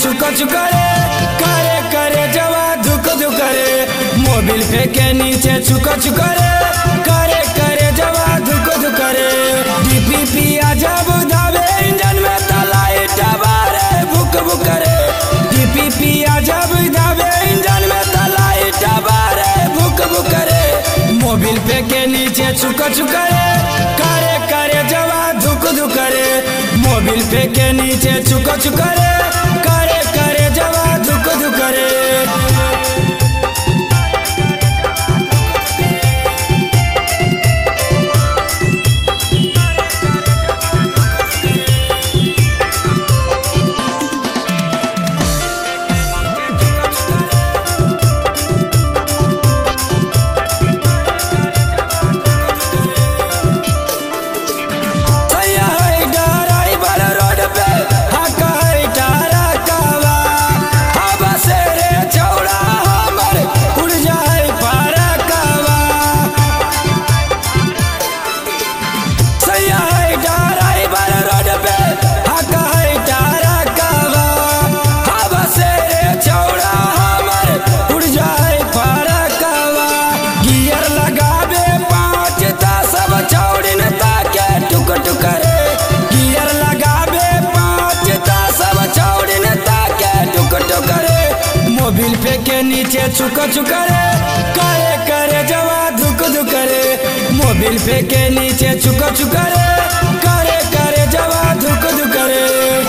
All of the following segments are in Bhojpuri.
छुक छुक रे करे करे जवा धुक धुक रे मोबिल फेंके नीचे छुक छुक रे करे करे जवा धुक धुक रे डीपीपी जब धावे इंजन में तलाई टबारे भुक भुक रे डीपीपी जब धावे इंजन में तलाई टबारे भुक भुक रे मोबिल फेंके नीचे छुक छुक रे करे करे जवा धुक धुक रे मोबिल फेंके नीचे छुक छुक रे करे करे जवा धुक धुक रे सैया है ड्राइवर रोड पे हका है टारा कावा हवा से रे चौड़ा हमर उड़ जाए पारा कावा सैया है ड्राइवर रोड पे हका है टारा कावा हवा से रे चौड़ा हमर उड़ जाए पारा कावा गियर लगावे पाँच ता सब चौड़िन ताके टुक टुक रे गियर लगावे पाँच ता सब चौड़िन ताके टुक टुक रे मोबिल फेंके नीचे छुक छुक रे करे करे जवा धुक धुक रे मोबिल फेंके नीचे छुक छुक रे करे करे जवा धुक धुक रे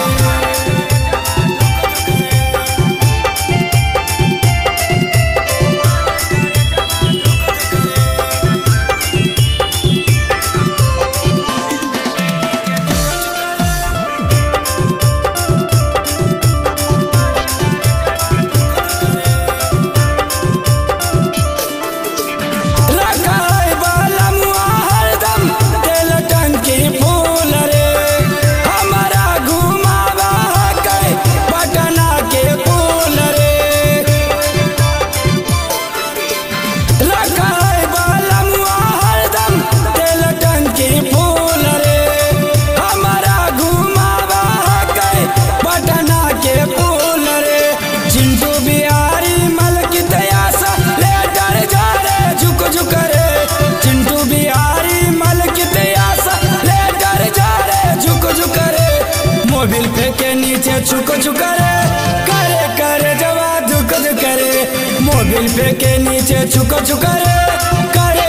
रखा है बालमुआ हरदम तेल टंकी फूल रे हमारा घुमावा के पटना के फूल रे रखा है बालमुआ हरदम तेल टंकी फूल रे हमारा घुमावा के पटना के फूल रे चिंटू बिहारी मल की तयासा ले डर जा रे झुक झुक रे चिंटू बिहारी मल की तयासा ले डर जा रे झुक झुक रे मोबिल फेंके नीचे छुक छुक रे करे करे जवा धुक धुक रे मोबिल फेंके नीचे छुक छुक रे करे